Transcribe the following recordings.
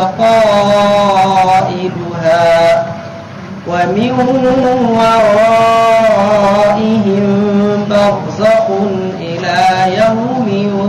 قائلها ومن ورائهم برزخ إلى يوم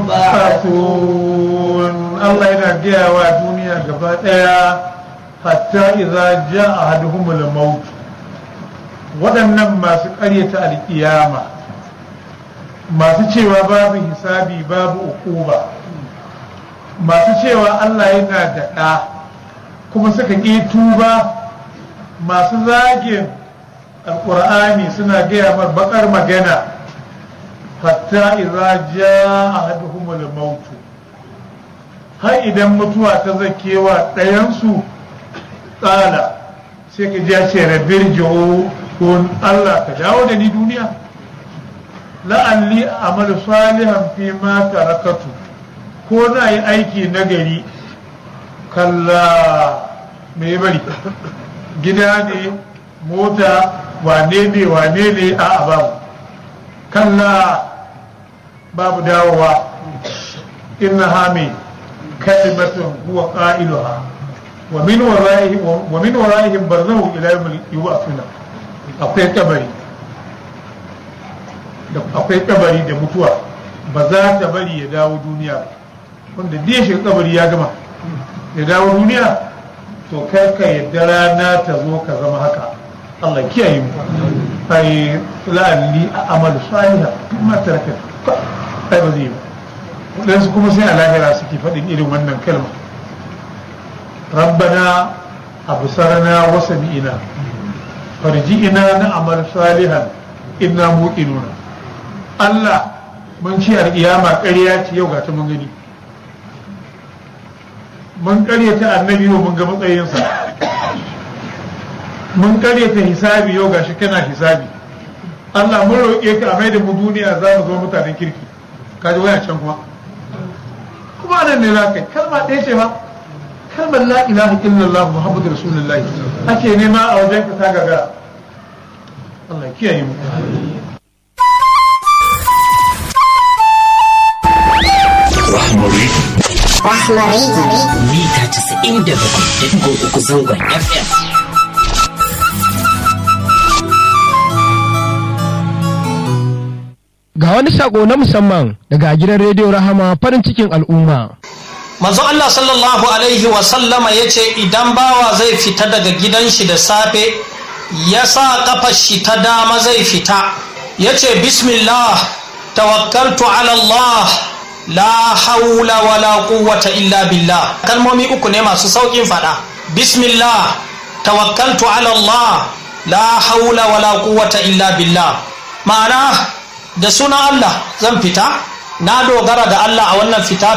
يبعثون الله yana gaya wa duniya gaba ɗaya hatta idza jaa ahaduhumul maut waɗannan masu ƙaryata alƙiyama masu cewa babu hisabi babu ukuba masu cewa Allah yana da ɗa kuma suka ƙi tuba masu zagin alƙur'ani suna gaya mar baƙar magana hatta idza jaa ahaduhumul maut har idan mutuwa ta zakewa ɗayansu tsala sai ka ji ce rabir jiho ko Allah ka dawo da ni duniya la'alli amal salihan fi ma tarakatu ko na yi aiki nagari kalla me bari gida ne mota wane ne wane ne a babu kalla babu dawowa inna hami kalimatun huwa qailuha wa min wara'ihim wa min wara'ihim barzahu ila yawm yub'athuna akwai kabari da akwai kabari da mutuwa ba za ta bari ya dawo duniya ba wanda diya shi kabari ya gama ya dawo duniya to kai ka yadda rana ta zo ka zama haka Allah kiyaye mu ai la'alli a'malu salihah kuma taraka ai ba zai yi waɗansu kuma sai a lahira suke faɗin irin wannan kalma rabbana absarna wa sami'na farji'ina na amal salihan inna muqinuna Allah mun ci alƙiyama ƙarya ce yau ga ta mun gani mun ƙaryata annabi yau mun ga matsayinsa mun ƙaryata hisabi yau gashi kana hisabi Allah mun roƙe ka a mai da mu duniya za mu zama mutanen kirki kaji waya can kuma kuma nan ne za ka kalma ɗaya ce ba kalmar la ilaha illallah muhammadu rasulullahi ake nema a wajen ka ta gagara Allah ya kiyaye mu Rahmari. Rahmari. Mita 97.3 zangon FM. Ga wani sako na musamman daga gidan rediyo Rahama farin cikin al'umma. manzo Allah sallallahu alaihi wasallama ya ce idan bawa zai fita daga gidan shi da safe ya sa kafar shi ta dama zai fita ya ce bismillah tawakkaltu ala Allah la haula wala quwwata illa billah kalmomi uku ne masu saukin fada bismillah tawakkaltu ala Allah la haula wala quwwata illa billah ma'ana da sunan Allah zan fita na dogara da Allah a wannan fita